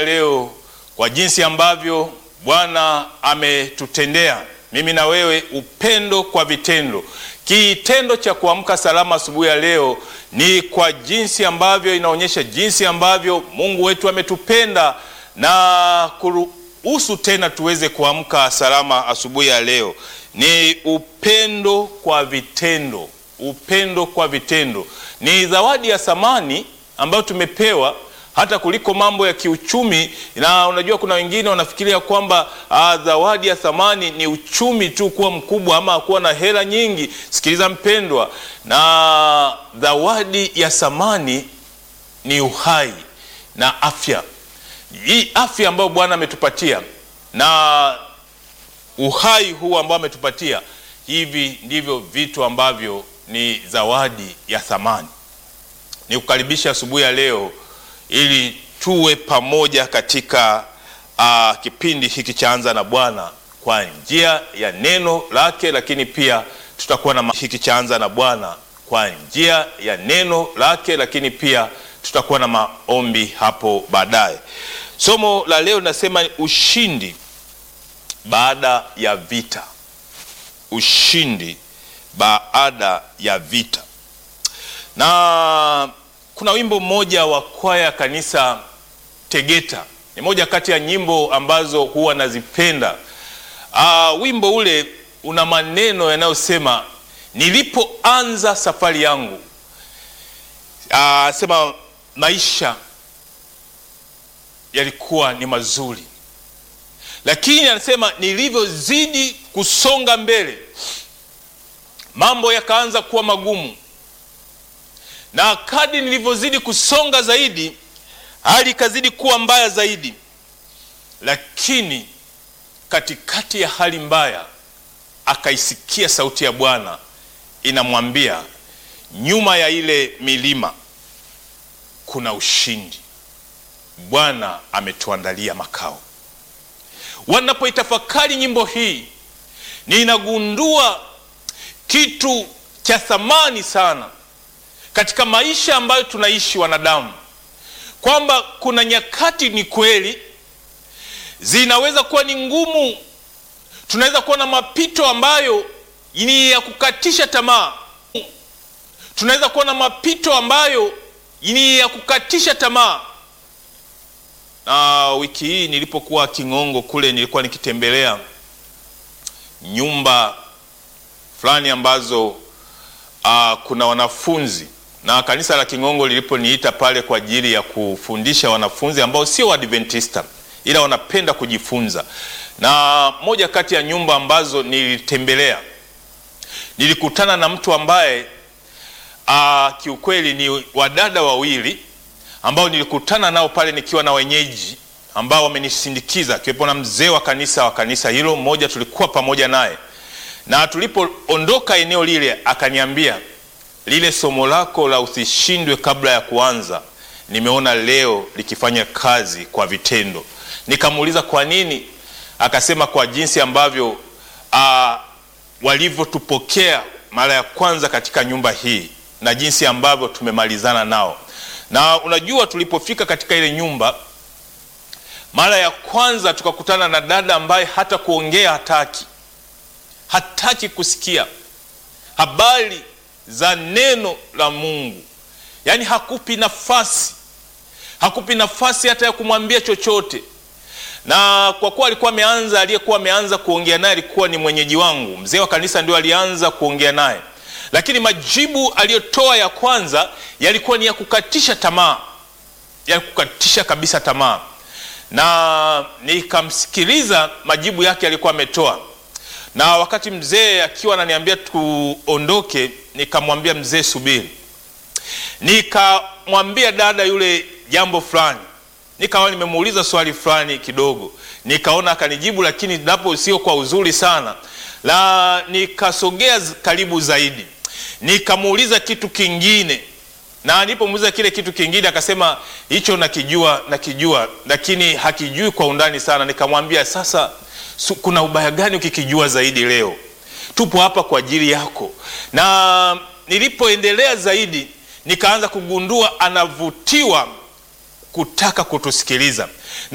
leo kwa jinsi ambavyo Bwana ametutendea mimi na wewe, upendo kwa vitendo. Kitendo cha kuamka salama asubuhi ya leo ni kwa jinsi ambavyo inaonyesha jinsi ambavyo Mungu wetu ametupenda na kuruhusu tena tuweze kuamka salama asubuhi ya leo. Ni upendo kwa vitendo, upendo kwa vitendo ni zawadi ya thamani ambayo tumepewa hata kuliko mambo ya kiuchumi. Na unajua kuna wengine wanafikiria kwamba ah, zawadi ya thamani ni uchumi tu kuwa mkubwa ama kuwa na hela nyingi. Sikiliza mpendwa, na zawadi ya thamani ni uhai na afya. Hii afya ambayo Bwana ametupatia na uhai huu ambao ametupatia, hivi ndivyo vitu ambavyo ni zawadi ya thamani. Ni kukaribisha asubuhi ya leo ili tuwe pamoja katika uh, kipindi hiki cha Anza na Bwana kwa njia ya neno lake, lakini pia tutakuwa na hiki cha Anza na Bwana kwa njia ya neno lake, lakini pia tutakuwa na maombi hapo baadaye. Somo la leo linasema ushindi baada ya vita. Ushindi baada ya vita. Na kuna wimbo mmoja wa kwaya kanisa Tegeta, ni moja kati ya nyimbo ambazo huwa nazipenda. Uh, wimbo ule una maneno yanayosema nilipoanza safari yangu, uh, sema maisha yalikuwa ni mazuri, lakini anasema nilivyozidi kusonga mbele mambo yakaanza kuwa magumu, na kadri nilivyozidi kusonga zaidi hali ikazidi kuwa mbaya zaidi. Lakini katikati ya hali mbaya akaisikia sauti ya Bwana inamwambia, nyuma ya ile milima kuna ushindi, Bwana ametuandalia makao. Wanapoitafakari nyimbo hii, ninagundua kitu cha thamani sana katika maisha ambayo tunaishi wanadamu, kwamba kuna nyakati ni kweli zinaweza kuwa ni ngumu, tunaweza kuwa na mapito ambayo ni ya kukatisha tamaa, tunaweza kuwa na mapito ambayo ni ya kukatisha tamaa. Na wiki hii nilipokuwa King'ongo kule, nilikuwa nikitembelea nyumba fulani ambazo uh, kuna wanafunzi na kanisa la King'ongo liliponiita pale kwa ajili ya kufundisha wanafunzi ambao sio Waadventista ila wanapenda kujifunza. Na moja kati ya nyumba ambazo nilitembelea nilikutana na mtu ambaye uh, kiukweli ni wadada wawili ambao nilikutana nao pale nikiwa na wenyeji ambao wamenisindikiza, akiwepo na mzee wa kanisa wa kanisa hilo, mmoja tulikuwa pamoja naye na tulipoondoka eneo lile akaniambia, lile somo lako la usishindwe kabla ya kuanza, nimeona leo likifanya kazi kwa vitendo. Nikamuuliza kwa nini, akasema kwa jinsi ambavyo walivyotupokea mara ya kwanza katika nyumba hii na jinsi ambavyo tumemalizana nao. Na unajua, tulipofika katika ile nyumba mara ya kwanza tukakutana na dada ambaye hata kuongea hataki hataki kusikia habari za neno la Mungu, yaani hakupi nafasi, hakupi nafasi hata ya kumwambia chochote. Na kwa kuwa alikuwa ameanza, aliyekuwa ameanza kuongea naye alikuwa ni mwenyeji wangu, mzee wa kanisa, ndio alianza kuongea naye, lakini majibu aliyotoa ya kwanza yalikuwa ni ya kukatisha tamaa, ya kukatisha kabisa tamaa, na nikamsikiliza majibu yake alikuwa ametoa na wakati mzee akiwa ananiambia tuondoke, nikamwambia mzee, subiri. Nikamwambia dada yule jambo fulani, nikawa nimemuuliza swali fulani kidogo, nikaona akanijibu, lakini napo sio kwa uzuri sana la. Nikasogea karibu zaidi, nikamuuliza kitu kingine, na nilipomuuliza kile kitu kingine akasema hicho nakijua, nakijua, lakini hakijui kwa undani sana. Nikamwambia sasa kuna ubaya gani ukikijua zaidi? Leo tupo hapa kwa ajili yako. Na nilipoendelea zaidi, nikaanza kugundua anavutiwa kutaka kutusikiliza.